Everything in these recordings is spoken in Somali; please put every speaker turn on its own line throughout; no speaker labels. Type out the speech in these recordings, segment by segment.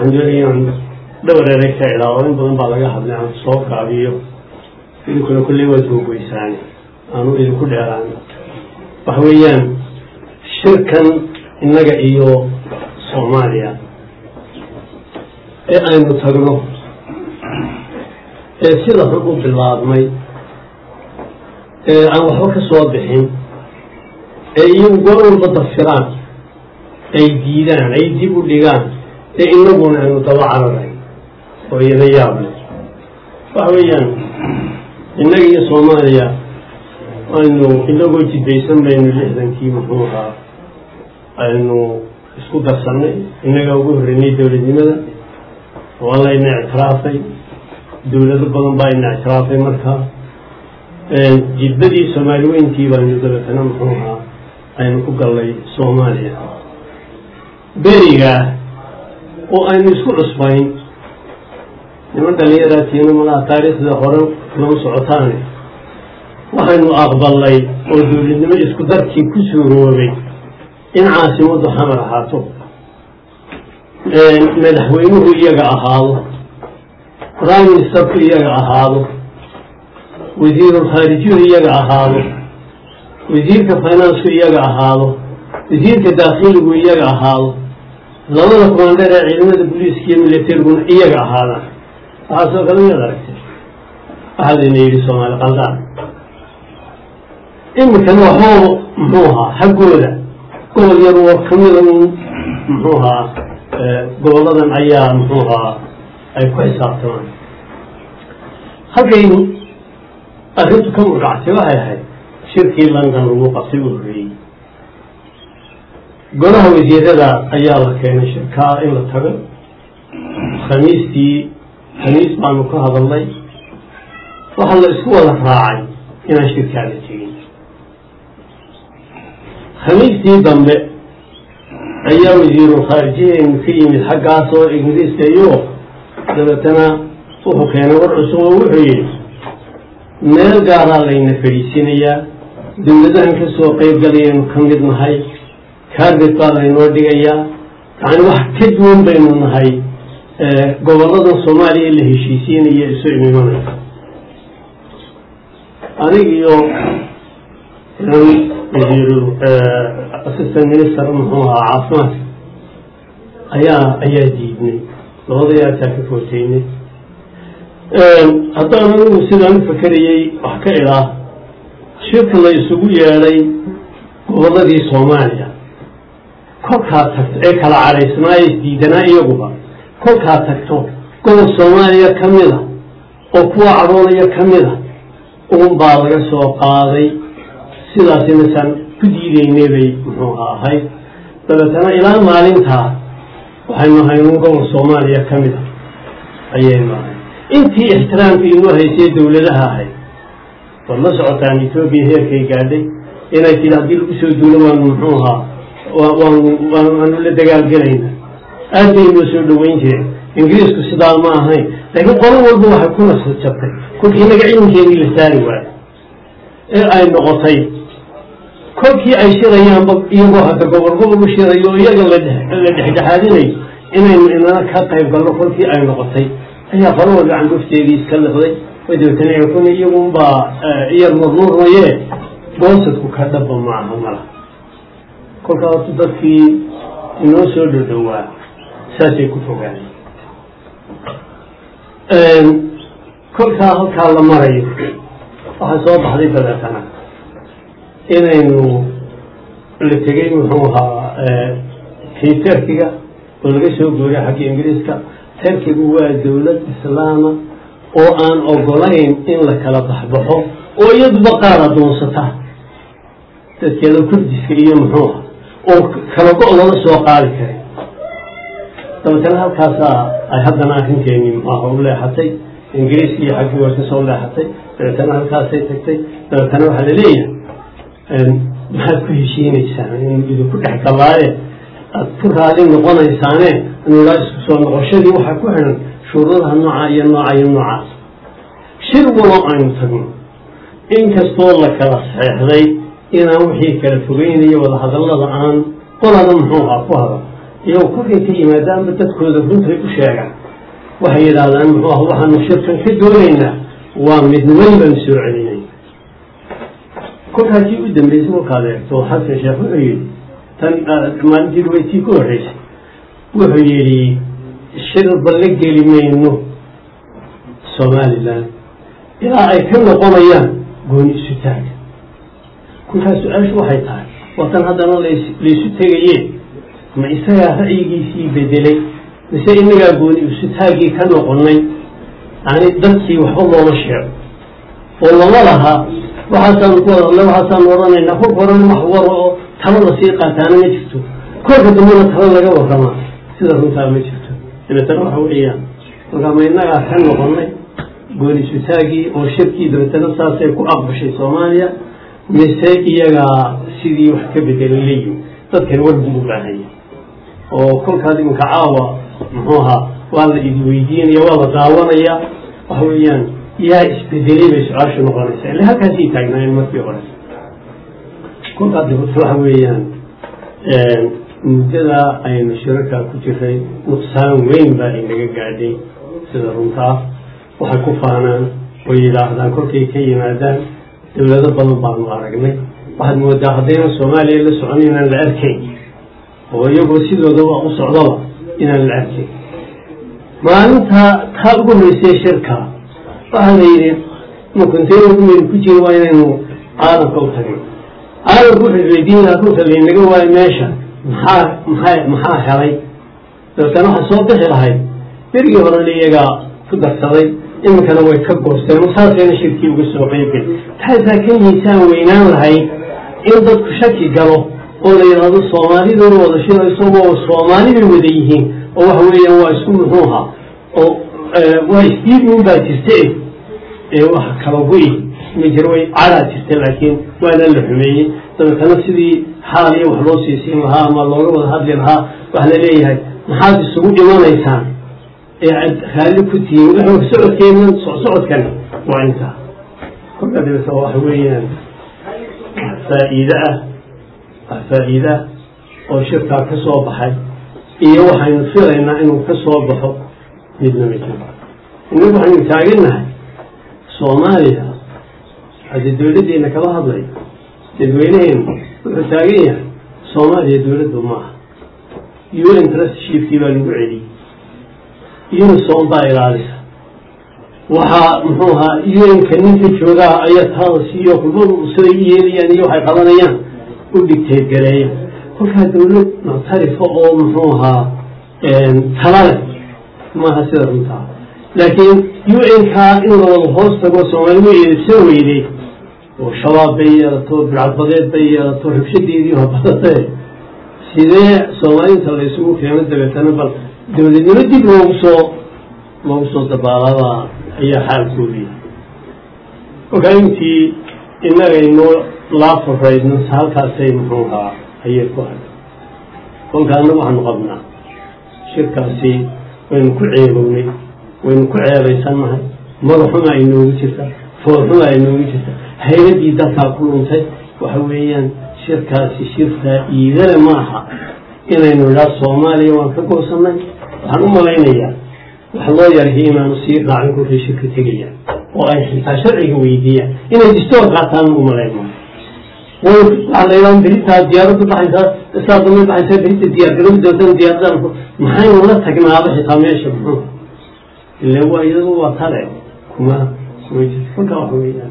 waxaan doonaya inaan dhowr erey ka ilaado in badan baa laga hadlay aan soo kaabiyo idinkuna kulley waad googoysaan aanu idinku dheeraan waxa weeyaan shirkan innaga iyo soomaaliya ee aynu tagno ee sida xun u bilaabmay ee aan waxba ka soo bixin ee iyagu goor walba dafiraan ay diidaan ay dib u dhigaan ee inaguna aynu daba cararay oo iyada yaable waxa weeyaan innaga iyo soomaaliya aynu inagoo jidbaysan baynu lixdankii muxuu ahaa aynu isku darsannay innagaa ugu horreynay dowladnimada waa layna ictiraafay dowlado badan baa ina ictiraafay markaa jidbadii soomaali weyntii baynu dabeetana muxuu ahaa aynu ku gallay soomaaliya berigaa oo aynu isku cusbayn niman dhallinyaraatiina malaha taariikhda hore lama socotaane waxaynu aqbalnay oo dowladnimo isku darkii ku suuroobay in caasimaddu xamar ahaato madaxweynuhu iyaga ahaado prime ministerku iyaga ahaado wasiirulkhaarijiyu iyaga ahaado wasiirka finansku iyaga ahaado wasiirka daakhiligu iyaga ahaado labada commander ee ciidamada booliiska iyo militariguna iyaga ahaadaan waxaasoo kale miyaad aragtay waxaa layna yidhi soomaali qaldaan iminkana waxbaba muxuu ahaa xaggooda gobol yar oo kamida un muxuu ahaa goboladan ayaa muxuu ahaa ay ku xisaabtamaan halkaynu arrintu ka murgactay waxay ahayd shirkii london lagu qabtay u horreeyey golaha wasiirada ayaa la keenay shirkaa in la tago khamiistii khamiis baanu ka hadalnay waxaa la isku wada raacay inaan shirkaa la tegin khamiistii dambe ayaa wasiiru khaarijiyeenu ka yimid xaggaas oo ingiriiska iyo dabeetana wuxuu keenay war cusub oo wuxuu yidhi meel gaaraa layna fadhiisinayaa dowladahan ka soo qayb galayaynu ka mid nahay kaarbet baa laynoo dhigayaa yacni wax ka duwan baynu nahay gobolladan soomaaliya la heshiisiinaya isu imimanaysa anig iyo wasiiru assistant minister muxuu ahaa caafimaadka ayaa ayaa diidnay labadayaasaa ka footeynay haddaan anigu sidaan u fakerayey wax ka idaa shirka la isugu yeedhay gobolladii soomaaliya kolkaa tagto ee kala cadhaysnaayo isdiidanaa iyaguba kolkaa tagto gobol soomaaliya ka mida oo kuwa cadhoonaya ka mida uun baa laga soo qaaday sidaasimasaan ku diideynay bay muxuu ahayd dabeetana ilaa maalintaa waxaynu ahayn un gobol soomaaliya ka mida ayaynu ahay intii ixtiraamka inoo haysay dowladaha ahayd waad la socotaan etoobiya heerkay gaadhay inay tidi haddii lagu soo duulo waanu muxuu ahaa waanu waanu la dagaalgelayna aad bay inoo soo dhoweyn jireen ingiriisku sidaa ma ahayn laakiin qolo walba waxay ku nasa jabtay kolkii inaga ciidankeedii la saari waayo ee ay noqotay kolkii ay shirayaanba iyagoo hadda gobol gobol u shirayo o iyaga la dhexdhexaadinayo inaynu inana ka qayb galno kolkii ay noqotay ayaa qolo walba cangufteedii iska liqday way dabeetana kun iyagunbaa iyar nurnuurmaye boosadku ka dhaba maaha mala kolkaa horta dadkii inoo soo dhodhowaa saasay ku fogaanay kolkaa halkaa la marayo waxaa soo baxday dabeetana inaynu la tegey muxuu ahaa kii terkiga oo laga soo gooray xagga ingiriiska terkigu waa dowlad islaama oo aan ogolayn in la kala baxbaxo oo iyaduba qaar adoonsata dadkeeda kurdiska iyo muxuu ah oo kala go- lala soo qaadi karin dabeetana halkaasaa ay haddana arrinkeenii muxuaha u leexatay ingiriiska iyo xaggii way kasoo leexatay dabeetana halkaasay tagtay dabeetana waxaa laleeyahay maxaad ku heshiinaysaan in idinku dhex galaaye aad ku raali noqonaysaane nugaa isku soo noqoshadii waxaa ku xidhan shuruudaha nooca iyo nooca iyo noocaas shir walo aynu tagno inkastoo la kala saxeexday inaan wixii kala fogeynaya wadahadallada aan qolada muxuu ahaa ku hada iyagoo kolkay ka yimaadaanba dadkooda runtay u sheegaan waxay yidhaahdaan muxuu ah waxaanu shirkan ka doonaynaa waa midniman baanu soo celinay kolkaasii u dambeysay kolkaad eegto xasan sheekh wuxuu yidhi tan maalintii ruwaytii ku horreysay wuxuu yidhi shirba la geli mayno somalilan ilaa ay ka noqonayaan gooni isu taaga kolkaas su-aashu waxay tahay watan haddana laysu tegayeen ma isagaa ra'yigiisii bedelay mise inagaa gooni isu taagii ka noqonay yani dadkii waxba looma sheego oo lama laha waxaasaanu ku wada hadlay waxaasaanu odhanaynaa kolka horena wax waro oo talo lasii qaataana ma jirto kolka dambena talo laga warramaa sida runtaa ma jirto dabeetana waxa weeyaan kolkaa ma inagaa ka noqonay gooni isu taagii oo shirkii dabeetana saasay ku aqbashay soomaaliya mise iyagaa sidii wax ka bedelay leeyihin dadkani war buu u baahanya oo kolkaas iminka caawa muxuu ahaa waa la idi weydiinaya waa la daawanaya waxa weeyaan yaa isbedelay bay su-aashu noqonaysaa ille halkaasii taagnaayeen markii hore kolkaas dabata waxa weeyaan muddadaa aynu shirarkaa ku jiray nuqsaan weyn baa inaga gaadhay sida runtaa waxay ku faanaan way yidhaahdaan kolkay ka yimaadaan dowlado badan baanu aragnay waxaad moodaa haddaynan soomaaliya la socon inaan la arkayn oo iyagoo sidoodaba u socdaba inaan la arkayn maalinta taa ugu horeysay shirka waxaa la yidhi makonteynaumaynu ku jiri waa inaynu caalamka u tagno caalamka wuxuu isweydiin lahaa runta laynaga waayo meesha maxaa maxaa maxaa helay dabeetana waxaa soo bixi lahayd berigii horena iyagaa ku darsaday iminkana way ka goosteen saasayna shirkii uga soo qeybgel taasaa ka miisaan weynaan lahayd in dadku shaki galo oo la yidhaahdo soomaaliduna wada shirayso waa soomaali bay wada yihiin oo waxa weeyaan waa isku muxuuha oo waa isdiidmin baa jirta ee wax kala gu-i ma jiro way cadaa jirta laakiin waana la xumeeyey dabeetana sidii xaal iyo wax loo siisiin lahaa ama looga wada hadli lahaa waxa la leeyahay maxaad isugu dhimanaysaan ee aad raalli ku tihiin wuxuu socodkeenan socodkan waa intaa kolka dabeeta waxa weeyaan wax faa'iide ah wax faa'iide ah oo shirkaa ka soo baxay iyo waxaynu filaynaa inuu ka soo baxo midna ma jiro innagu waxaynu taagannahay soomaaliya haddii dowladdeena kala hadlay dadweyneheenu wuxuu taagan yahay soomaaliya dowladdu maaha un trustshipkii baa lagu celiyey unison baa ilaalisa waxaa muxuu ahaa un-ka ninka joogaa ayaa taada siiyo kulmadu siday u yeelayaan iyo waxay qabanayaan u dhigteed gareeya kolkaa dowlad muctarifa oo muxuu ahaa talale maaha sida runtaa laakiin un-kaa in la wada hoos tago soomaalimu eedsan weyday oo shabaab bay yeelato bidcadbadeed bay yeelato rabshadeedii hobadatee sidee soomaalinta la isugu keeno dabeetana bal dowladnimo dib loogu soo loogu soo dabaalada ayaa xaalkoodu yahay kolkaa intii inagaynoo laafuraydno halkaasay muxuu ahaa ayay ku hay kolkaa annagu waxaanu qabnaa shirkaasi waynu ku ceebownay waynu ku ceebaysannahay madaxuma ay noogu jirta foorxuma ay noogu jirta hayladii dalkaa ku luntay waxa weeyaan shirkaasi shir faa'iidale ma aha inaynu idhaa soomaaliya waan ka goosannay waxaan u malaynayaa wax loo yarhi inaanu sii raacin kolkay shirka tegayaan oo ay xitaa sharciga weydiiyaan inay distoor qaataan u malayno waxaa la yidhaha beritaa diyaaraddu baxaysaa saa damay baxaysaa berita diyaar garow doodan diyaaradan maxaynu la tagnaaba xitaa meesha muxuu ile waa iyadu waa tale kuma kuma jirto kolka waxa weeyaan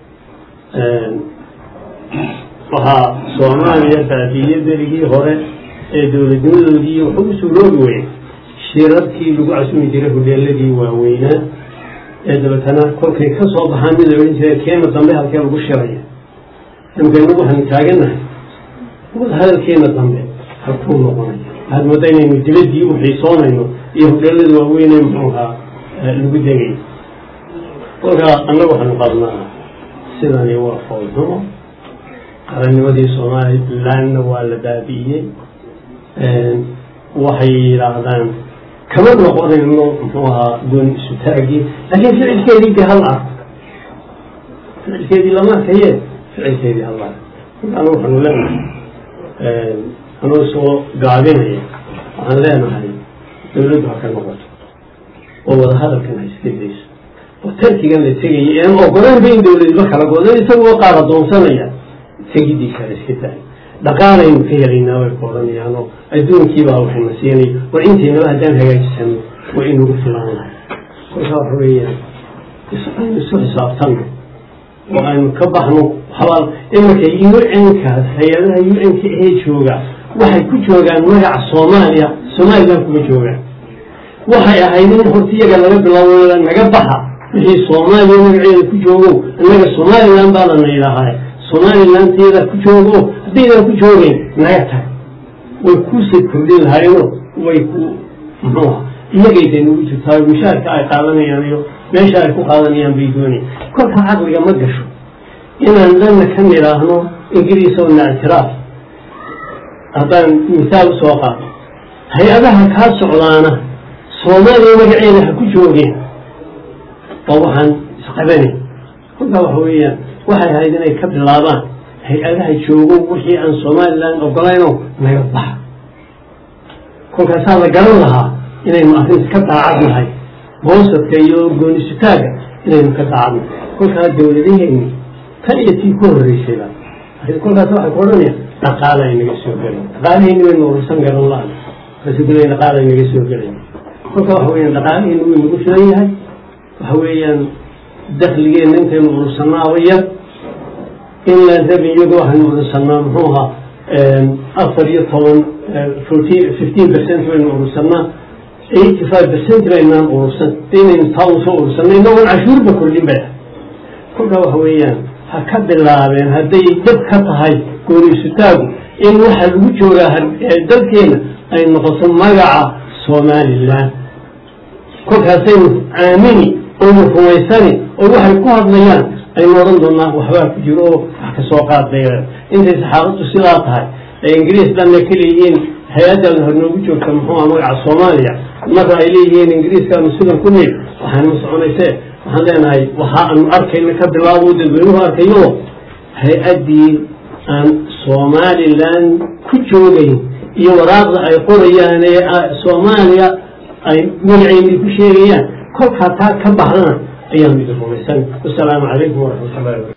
waxaa soomaaliya baabiye berigii hore ee dowladnimadoodii wuxuu u suuroobi weyey shirarkii lagu casumi jiray hodheeladii waaweynaa ee dabeetana kolkay ka soo baxaan mid la odhan jiray keena dambe halkee lagu shiraya imkaynagu waxaynu taagannahay hadalkeena dambe halkuu noqonaya waxaad moodaa inaynu dibaddii u xiisoonayno iyo hodheelada waaweynee muxuu ahaa lagu degay kolkaa annagu waxaanu qabnaa sidani waa foolxumo qarannimadii somalilandna waa la baabi'iyey waxay yidhaahdaan kama noqonayno muxuu ahaa gooni isu taagii laakiin ficilkeedii de hal arko ficilkeedii lama arkaye ficilkeedii hal arko markaana waxaanu leenahay anoo soo gaabinaya waxaan leenahay dawladdu ha ka noqoto oo wadahadalkan ha iska dayso oo tarkigan la tegaya aan ogoleynba in dawladba kala godan isagoo qaar adoonsanaya tegidiisa ha iska daay dhaqaalaynu ka helaynaa way ku odhanayaan oo adduunkiibaa waxayna siinay war inteynaba haddaan hagaajisano waa inugu filan lahay kolkaa waxa weeyaan aynu isu xisaabtanno oo aynu ka baxno habal iminka u nkaas hay-adaha u nka ee jooga waxay ku joogaan magaca soomaaliya somalilan kuma joogaan waxay ahayd in horta iyaga laga bilaabo naga baxa wixii soomaaliya magaceeda ku joogo innaga somalilan baa lana yidhaahaa somalilanteeda ku joogo haddaydan ku joogeyn naga tag way kuusay kordhin lahaayeno way ku muxuuha iyagayda nagu jirtaa mushaarka ay qaadanayaan iyo meesha ay ku qaadanayaan bay doonayaan kolka caqliga ma gasho inaan dhanna ka nidhaahno ingiriisona ictiraaf haddaan misaal usoo qaato hay-adaha kaa socdaana soomaaliya magaceeda ha ku joogeen oo waxaan isqabanay kolkaa waxa weeyaan waxay ahayd inay ka bilaabaan hay-adaha joogo wixii aan somalilan ogolayno naga baxa kolkaasaa la garan lahaa inaynu arrinta ka daacad nahay boosadka iyo goonisutaaga inaynu ka daacadnahay kolkaa dawladaheenni tan iyo tii ku horreysayba kolkaas waxay ku odhanayaan dhaqaala inaga soo gelay dhaqaalaheenni waynu urursan garan la rasuulada dhaqaala inaga soo gelay kolka waxa weyaan dhaqaalaheenni wuu inagu filan yahay waxa weeyaan dakligeenna intaynu urursanaaba yar inland revenuega waxaynu urursanaa muxuu ahaa afar iyo toban fourteen fifteen percent baynu urursanaa eighty five percent baynaan urursan inaynu taa usoo urursanay inagoon cashuurba kordhin bay kolkaa waxa weeyaan ha ka bilaabeen hadday dab ka tahay gooniisutaagu in waxa lagu joogaa dalkeena ay noqoto magaca somalilan kolkaasaynu aamini oynu rumaysani oo waxay ku hadlayaan aynu odhan doonaa waxbaa ku jiro oo wax ka soo qaadbay intay saxaabaddu sidaa tahay ee ingiriis dhanna ka leeyihiin hay-addan hor noogu joogta muxuuha magaca soomaaliya marna ay leeyihiin ingiriiskaanu sidan ku nil waxaanma soconayse waxaan leenahay waxa aanu arkayna ka bilaabo dadweynuhu arkayo hay-addii aan somalilan ku joogayn iyo waraaqda ay qorayaan ee soomaaliya ay magaceydii ku sheegayaan kolkaa taa ka baxdana ayaanu idin rumaysan wasalaamu calaykum waraxmat ullahi